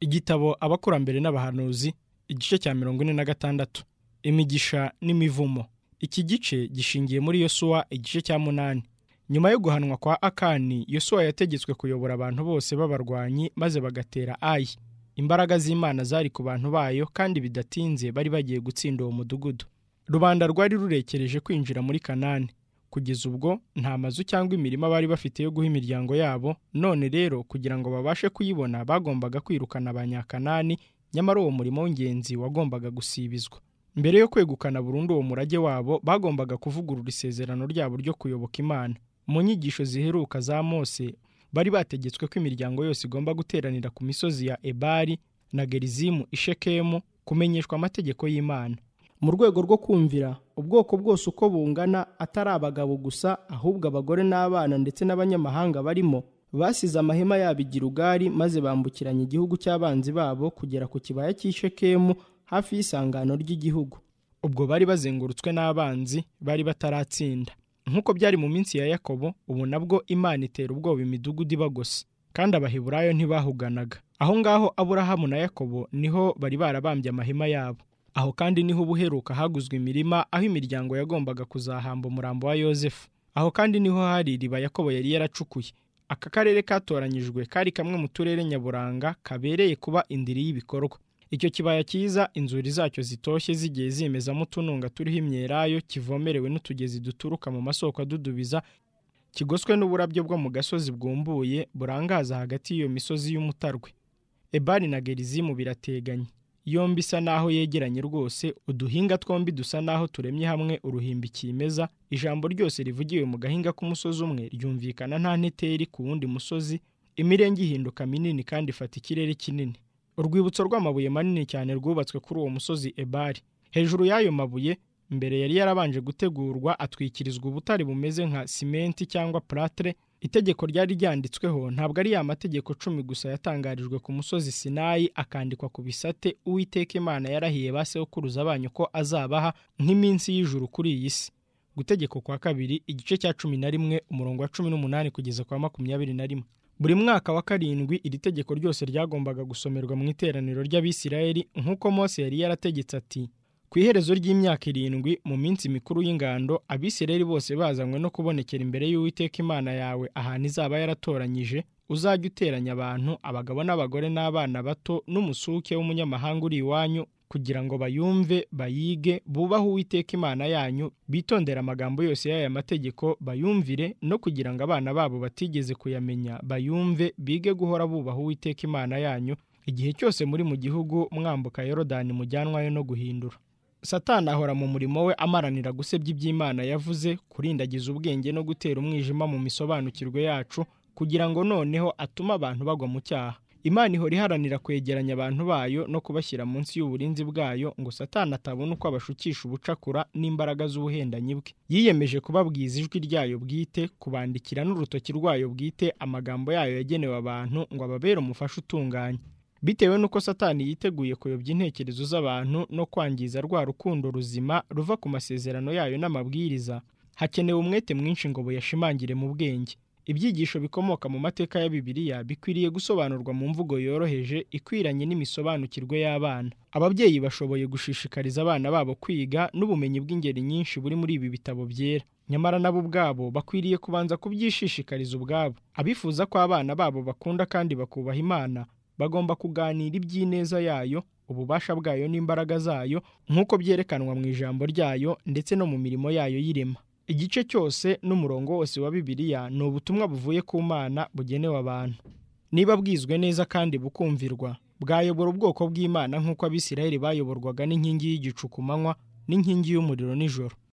igitabo abakurambere n'abahanuzi igice cya mirongo ine na gatandatu imigisha n'imivumo iki gice gishingiye muri yosuwa igice cya munani nyuma yo guhanwa kwa akani yosuwa yategetswe kuyobora abantu bose b'abarwanyi maze bagatera ayi imbaraga z'imana zari ku bantu bayo kandi bidatinze bari bagiye gutsinda uwo mudugudu rubanda rwari rurekereje kwinjira muri kanani kugeza ubwo nta mazu cyangwa imirima bari bafite yo guha imiryango yabo none rero kugira ngo babashe kuyibona bagombaga kwirukana abanyakanani nyamara uwo murimo w'ingenzi wagombaga gusibizwa mbere yo kwegukana burundu uwo murage wabo bagombaga kuvugurura isezerano ryabo ryo kuyoboka imana mu nyigisho ziheruka za mose bari bategetswe ko imiryango yose igomba guteranira ku misozi ya ebari na gerizimu ishekemu kumenyeshwa amategeko y'imana mu rwego rwo kumvira ubwoko bwose uko bungana atari abagabo gusa ahubwo abagore n'abana ndetse n'abanyamahanga barimo basize amahema yabo i Girugari maze bambukiranya igihugu cy'abanzi babo kugera ku kibaya cy'ishekemu hafi y'isangano ry'igihugu ubwo bari bazengurutswe n'abanzi bari bataratsinda nk'uko byari mu minsi ya yakobo ubu nabwo imana itera ubwoba imidugudu ibagose kandi abaheburayo ntibahuganaga aho ngaho aburahamu na yakobo niho bari barabambye amahema yabo aho kandi niho ubuheruka haguzwe imirima aho imiryango yagombaga kuzahamba umurambo wa yosefu aho kandi niho hari iriba yakobo yari yaracukuye aka karere katoranyijwe kari kamwe mu turere nyaburanga kabereye kuba indiri y'ibikorwa icyo kibaya cyiza inzuri zacyo zitoshye zigiye zimezamo utununga turiho imyelayo kivomerewe n'utugezi duturuka mu masoko adudubiza kigoswe n'uburabyo bwo mu gasozi bwumbuye burangaza hagati y'iyo misozi y'umutarwe ebari na gerizimu birateganye yombi isa naho yegeranye rwose uduhinga twombi dusa naho turemye hamwe uruhimbi kimeza ijambo ryose rivugiwe mu gahinga k'umusozi umwe ryumvikana nta nteteri ku wundi musozi imirenge ihinduka minini kandi ifata ikirere kinini urwibutso rw'amabuye manini cyane rwubatswe kuri uwo musozi ebari hejuru y'ayo mabuye mbere yari yarabanje gutegurwa atwikirizwa ubutare bumeze nka simenti cyangwa platre itegeko ryari ryanditsweho ntabwo ari ya mategeko cumi gusa yatangarijwe ku musozi sinayi akandikwa ku bisate uwiteka imana yarahiye ba sekuruza banyu ko azabaha nk'iminsi y'ijuru kuri iyi si gutegeko kwa kabiri igice cya cumi na rimwe umurongo wa cumi n'umunani kugeza kwa makumyabiri na rimwe buri mwaka wa karindwi iri tegeko ryose ryagombaga gusomerwa mu iteraniro ry'abisirayeli nk'uko mose yari yarategetse ati ku iherezo ry'imyaka irindwi mu minsi mikuru y'ingando abisirayeli bose bazanywe no kubonekera imbere y'uwiteka imana yawe ahantu izaba yaratoranyije uzajya uteranya abantu abagabo n'abagore n'abana bato n'umusuke w'umunyamahanga uri iwanyu kugira ngo bayumve bayige bubahe uwiteka imana yanyu bitondere amagambo yose y'aya mategeko bayumvire no kugira ngo abana babo batigeze kuyamenya bayumve bige guhora bubaha uwiteka imana yanyu igihe cyose muri mu gihugu mwambuka yorodani mujyanwayo no guhindura satani ahora mu murimo we amaranira gusebya iby'imana yavuze kurindagiza ubwenge no gutera umwijima mu misobanukirwe yacu kugira ngo noneho atume abantu bagwa mu cyaha imana ihora iharanira kwegeranya abantu bayo no kubashyira munsi y'uburinzi bwayo ngo satani atabona uko abashukisha ubucakura n'imbaraga z'ubuhendanyi bwe yiyemeje kubabwiza ijwi ryayo bwite kubandikira n'urutoki rwayo bwite amagambo yayo yagenewe abantu ngo ababere umufasha utunganye bitewe n'uko satani yiteguye kuyobya intekerezo z'abantu no kwangiza rwa rukundo ruzima ruva ku masezerano yayo n'amabwiriza hakenewe umwete mwinshi ngo buyashimangire mu bwenge ibyigisho bikomoka mu mateka ya bibiliya bikwiriye gusobanurwa mu mvugo yoroheje ikwiranye n'imisobanukirwe y'abana ababyeyi bashoboye gushishikariza abana babo kwiga n'ubumenyi bw'ingeri nyinshi buri muri ibi bitabo byera nyamara nabo ubwabo bakwiriye kubanza kubyishishikariza ubwabo abifuza ko abana babo bakunda kandi bakubaha imana bagomba kuganira iby'ineza yayo ububasha bwayo n'imbaraga zayo nk'uko byerekanwa mu ijambo ryayo ndetse no mu mirimo yayo y'irema igice cyose n'umurongo wose wa bibiliya ni ubutumwa buvuye ku mana bugenewe abantu niba bwizwe neza kandi bukumvirwa bwayobora ubwoko bw'imana nk'uko abisirayeli bayoborwaga n'inkingi y'igicu ku manywa n'inkingi y'umuriro nijoro